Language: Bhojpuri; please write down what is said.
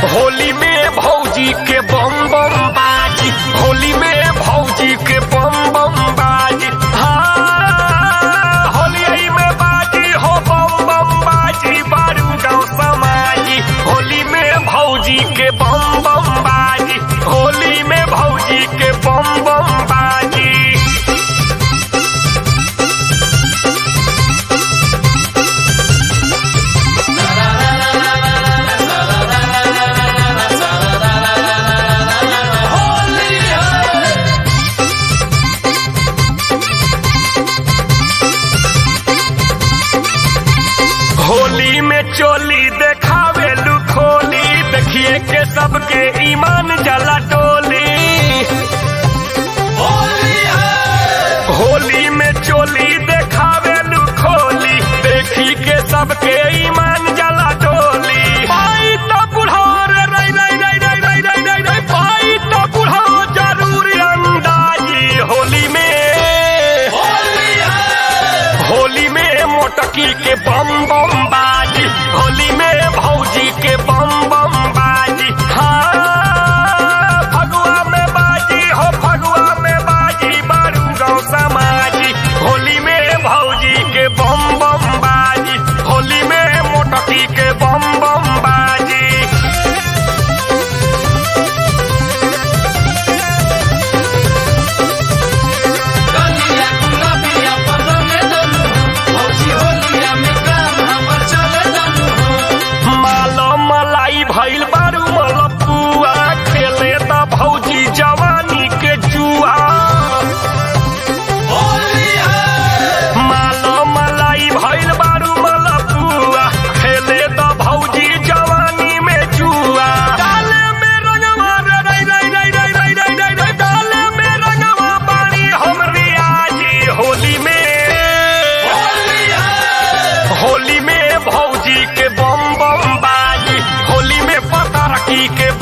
होली में भौजी के बम बम बाजी होली में भौजी के बम बम बाजी हाँ होली में बाजी हो बम बम बाजी बारू गाँव समाजी होली में भौजी के बम बम बाजी होली में भौजी के बम बम बाजी होली में चोली देखावे लुखोली देखिए के सबके ईमान जला टोली होली में चोली देखावे लुखोली देखी के सबके ईमान जला टोली पाई तो बुढ़ो रे रई रई रई रई रई रई रई रई पाई तो बुढ़ो जरूर अंदाजी होली में होली में मोटकी के बम बम बाजी होली में भौजी के बम बम बाजी हाँ फगुआ में बाजी हो फगुआ में बाजी बारू गाँव समाजी होली में भौजी के बम बम बाजी होली में मोटकी के बम बम बाजी गलिया गुलाबिया पर रंगे दनु भौजी होलिया में काम हमर चले दनु मालो मलाई भइल बारू मलपुआ खेले त भौजी जवानी के जुआ मालो मलाई भइल बारू मलपुआ खेले त भौजी जवानी में जुआ डाले में रंगवा रे रई रई रई रई रई रई रई रई डाले में रंगवा बाड़ी हमरी आजी होली में होली में भौजी के बम बम बाजी होली में पता रखी के